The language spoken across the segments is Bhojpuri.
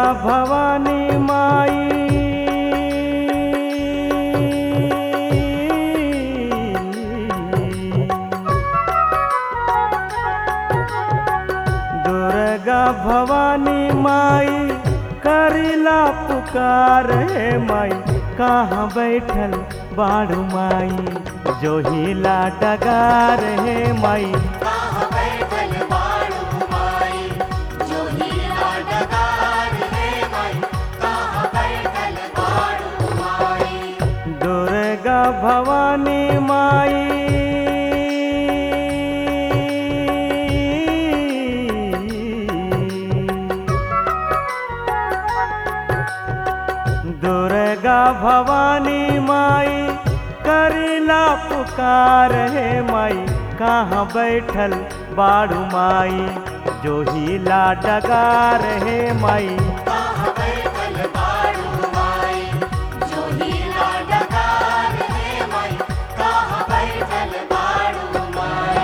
भवानी माई दुर्गा भवानी माई करिला पुकार हे माई कहाँ बैठल बाड़ू माई जो हिला डगार हे माई कहाँ बैठल बाड़ू माई जो हीरा डगार है माई कहाँ बैठल बाड़ू माई दुर्गा भवानी माई दुर्गा भवानी माई करिला पुकार हे माई कहाँ बैठल बाड़ू माई जो हिला डगार हे माई कहाँ बैठल बाड़ू माई जो हीरा डगार है माई कहाँ बैठल बाड़ू माई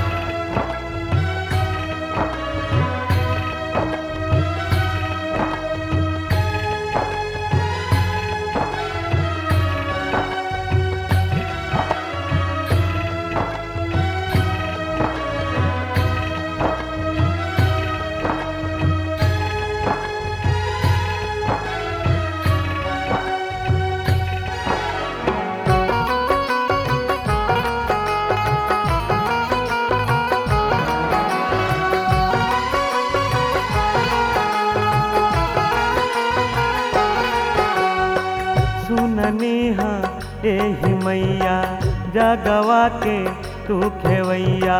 सुननी हा एही मैया जगवा के तू खेवैया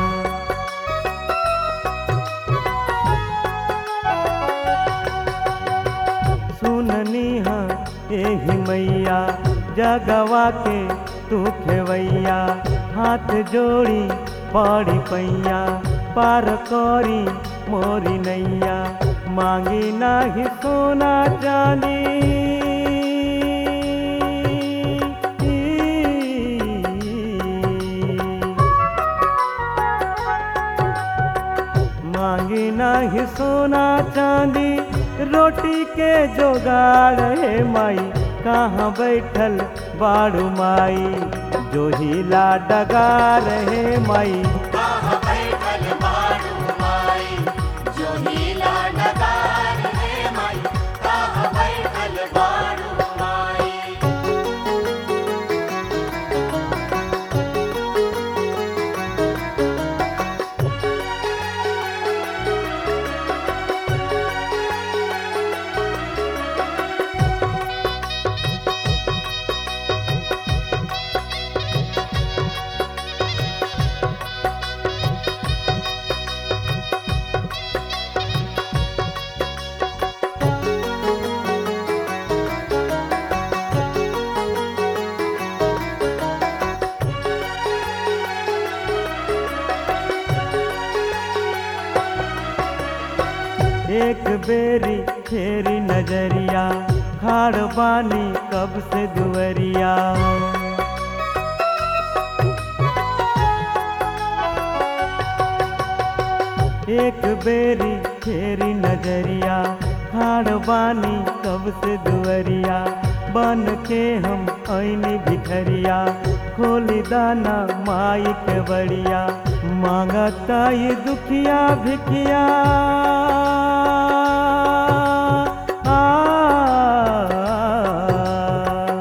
सुननी हा एही मैया जगवा के तू खेवैया हाथ जोड़ी पड़ी पैया पार करी मोरी नैया मांगी नाही सोना चांदी मांगी नाही सोना चांदी रोटी के जोगाड़ है माई कहाँ बैठल बाड़ू माई जो हिला डगार है माई कहाँ बैठल बाड़ू माई जो हीरा डगार है माई कहाँ बैठल बाड़ू माई एक बेरी फेरी नजरिया खाड़ बानी कब से दुवरिया एक बेरी फेरी नजरिया खाड़ बानी कब से दुवरिया बन के हम ऐनी भिखरिया खोली दाना माई के बड़िया मांगता ये दुखिया भिखिया आ,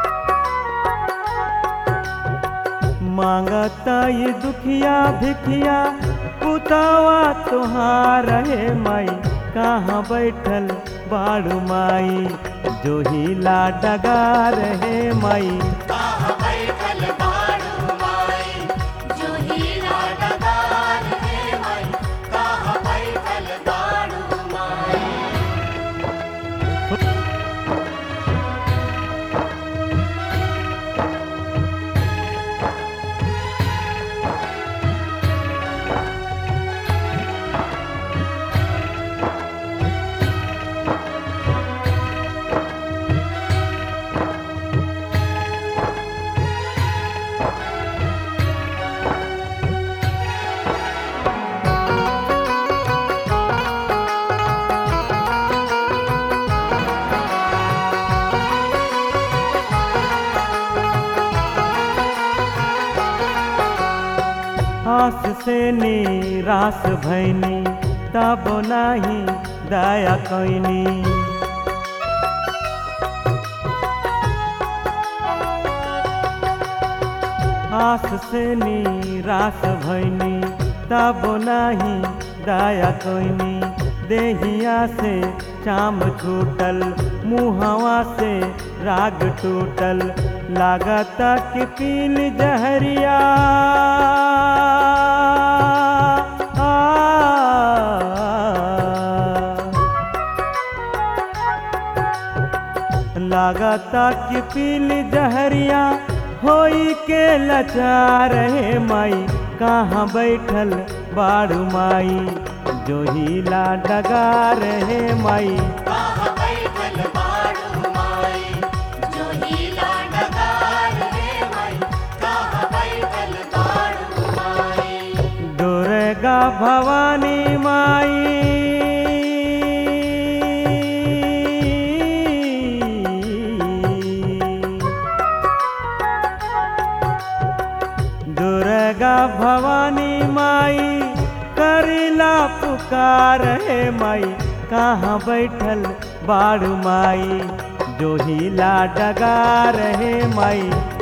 मांगता ये दुखिया भिखिया पुतावा तुहार है माई कहाँ बैठल बाड़ू माई जो हिला डगार है माई कहाँ बैठल बाड़ू माई जो हीरा डगार है माई कहाँ बैठल बाड़ू माई आस से निराश भैनी तब नाही दया कैनी आस से निराश भैनी तब नाही दया कैनी देहिया से चाम छूटल मुहवा से राग टूटल लागत कि पील जहरिया लागता कि पील जहरिया होई के लचार है माई कहाँ बैठल बाड़ू माई जो हिला डगार है माई कहाँ बैठल बाड़ू माई जो हीला डगार है माई कहाँ बैठल बाड़ू माई दुर्गा भवानी माई दुर्गा भवानी माई करिला पुकार है माई कहाँ बैठल बाड़ू माई जो हिला डगार है माई